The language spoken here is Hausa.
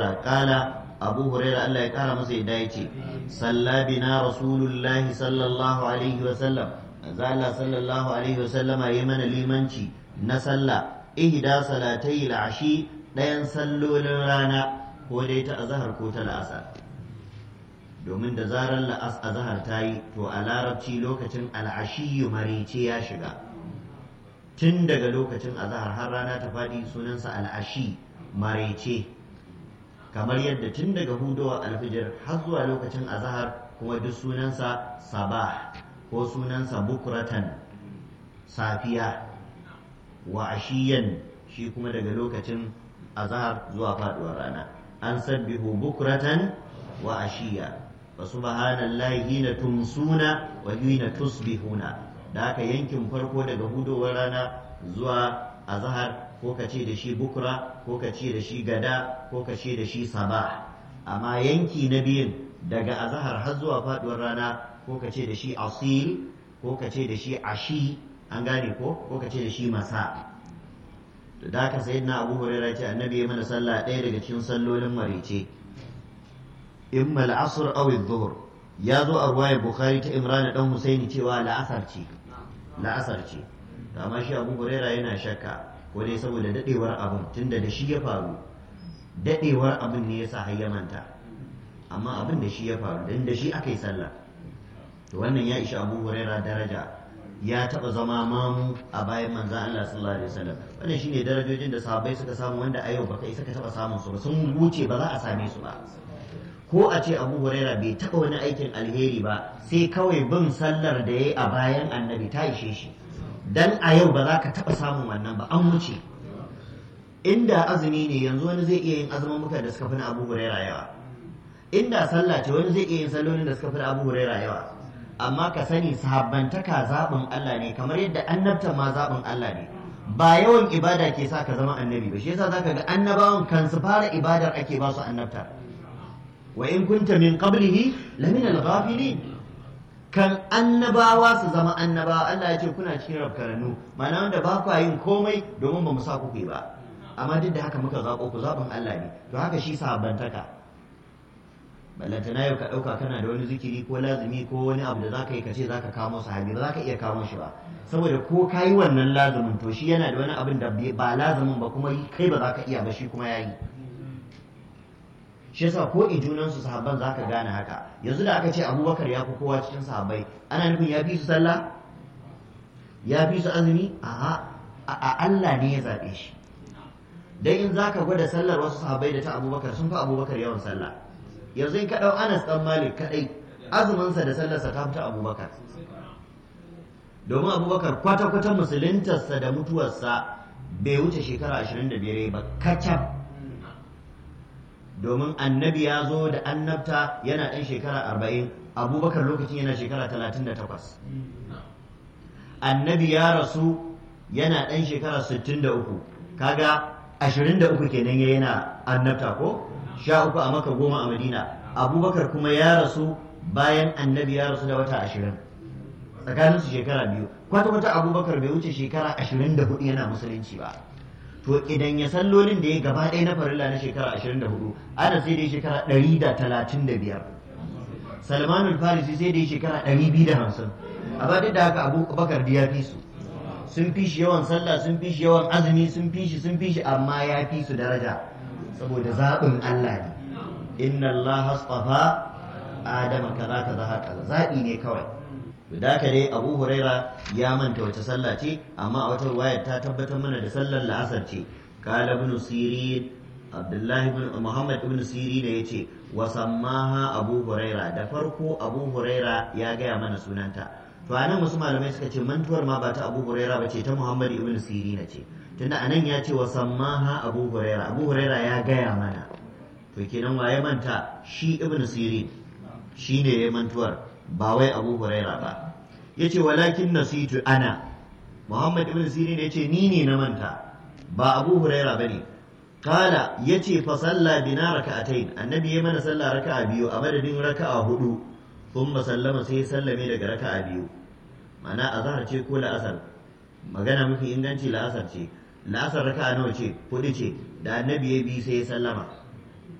huraira qala abu huraira Allah ya kara masa yadda yace salla bina rasulullah sallallahu alaihi wa sallam manzo Allah sallallahu alaihi wa sallama yayi mana limanci na sallah ihda salatai al-ashi dayan sallolin rana ko dai ta azhar ko ta la'asar domin da zarar la'as azhar ta yi to a larabci lokacin al'ashiyu marice ya shiga tun daga lokacin azhar har rana ta faɗi sunansa al'ashi marece kamar yadda tun daga hudowar alfijir har zuwa lokacin azhar kuma duk sunansa sabah ko sunansa bukratan safiya wa ashiyan shi kuma daga lokacin azhar zuwa faduwar rana an sabbihu bukratan wa ashiya fa subhanallahi hina tumsuna wa hina tusbihuna da haka yankin farko daga hudowar rana zuwa azhar ko ka ce da shi bukra ko ka ce da shi gada ko ka ce da shi sabah amma yanki na biyun daga azhar har zuwa faduwar rana ko ka ce da shi asil ko ka ce da shi ashi an gane ko ko ka ce da shi masa da haka sayyidina abu hurairah ce annabi ya mana sallah ɗaya daga cikin sallolin marice imma al-asr aw adh-dhuhr ya zo a ruwayar bukhari ta imran dan husaini cewa la'asar ce la'asar ce amma shi abu huraira yana shakka ko dai saboda dadewar abin tunda da shi ya faru dadewar abin ne yasa har ya manta amma abin da shi ya faru dan da shi aka yi sallah to wannan ya ishi abu huraira daraja ya taba zama mamu a bayan manzan Allah sallallahu alaihi wasallam wannan shine darajojin da sahabbai suka samu wanda a yau baka isa ka taba samun su ba sun wuce ba za a same su ba ko a ce abu huraira bai taɓa wani aikin alheri ba sai kawai bin sallar da ya yi a bayan annabi ta ishe shi dan a yau ba za ka taɓa samun wannan ba an wuce inda azumi ne yanzu wani zai iya yin azumin muka da suka fi na abu huraira yawa inda sallah ce wani zai iya yin sallolin da suka fi na abu huraira yawa amma ka sani sahabbantaka zaɓin Allah ne kamar yadda annabta ma zaɓin Allah ne ba yawan ibada ke sa ka zama annabi ba shi yasa zaka ga annabawan kan su fara ibadar ake ba su annabta wa in kunta min qablihi lamin al-ghafilin kan annabawa su zama annabawa Allah ya ce kuna cikin rafkaranu ma'ana wanda ba ku yin komai domin ba mu sa ku ba amma duk da haka muka zaɓo ku zaɓin Allah ne to haka shi sahabbantaka ballantana yau ka ɗauka kana da wani zikiri ko lazumi ko wani abu da za ka yi ka ce za ka kamo sahabi ba za ka iya kamo shi ba saboda ko ka yi wannan lazumin to shi yana da wani abin da ba lazumin ba kuma kai ba za ka iya ba shi kuma ya yi shi yasa ko junansu sahabban za ka gane haka yanzu da aka ce abubakar ya fi kowa cikin sahabbai ana nufin ya fi su sallah ya fi su azumi a Allah ne ya zaɓe shi dan in za ka gwada sallar wasu sahabbai da ta abubakar sun fi abubakar yawan sallah yanzu in ka ɗau anas ɗan malik kaɗai azuminsa da sallarsa ta fita abubakar domin abubakar kwata-kwata musuluntarsa da mutuwarsa bai wuce shekara 25 ba kacal domin annabi ya zo da annabta yana ɗan shekara 40 abubakar lokacin yana shekara 38 annabi ya rasu yana ɗan shekara 63 kaga 23 kenan ya yana annabta ko sha uku a maka goma a madina abubakar kuma ya rasu bayan annabi ya rasu da wata ashirin tsakaninsu shekara biyu kwata-kwata abubakar bai wuce shekara ashirin da hudu yana musulunci ba to idan ya sallolin da ya gaba ɗaya na farilla na shekara ashirin da hudu ana sai da shekara ɗari da talatin da biyar salmanul farisi sai da shekara ɗari biyu da hamsin amma duk da haka abubakar da ya fi su sun fi shi yawan sallah sun fi shi yawan azumi sun fi shi sun fi shi amma ya fi su daraja saboda zaɓin Allah ne inna Allah astafa adama kaza kaza haka zaɓi ne kawai da haka dai Abu Huraira ya manta wace sallah ce amma a wata ruwaya ta tabbatar mana da sallar la'asar ce kala ibn sirin Abdullahi ibn Muhammad ibn Sirin ya ce wa sammaha Abu Huraira da farko Abu Huraira ya gaya mana sunanta to anan wasu malamai suka ce mantuwar ma ba ta Abu Huraira ba ce ta Muhammad ibn Sirin ce tunda anan ya ce wa sammaha Abu Huraira Abu Huraira ya gaya mana to kenan waye manta shi ibn Sirin shine ya mantuwar ba wai Abu Huraira ba yace walakin nasitu ana Muhammad ibn Sirin yace ni ne na manta ba Abu Huraira bane kala yace fa salla bina raka'atayn annabi ya mana sallah raka'a biyu a madadin raka'a hudu thumma sallama sai sallame daga raka'a biyu ma'ana azhar ce ko la'asar magana mafi inganci la'asar ce la'asar raka'a nawa ce hudu ce da annabi ya bi sai ya sallama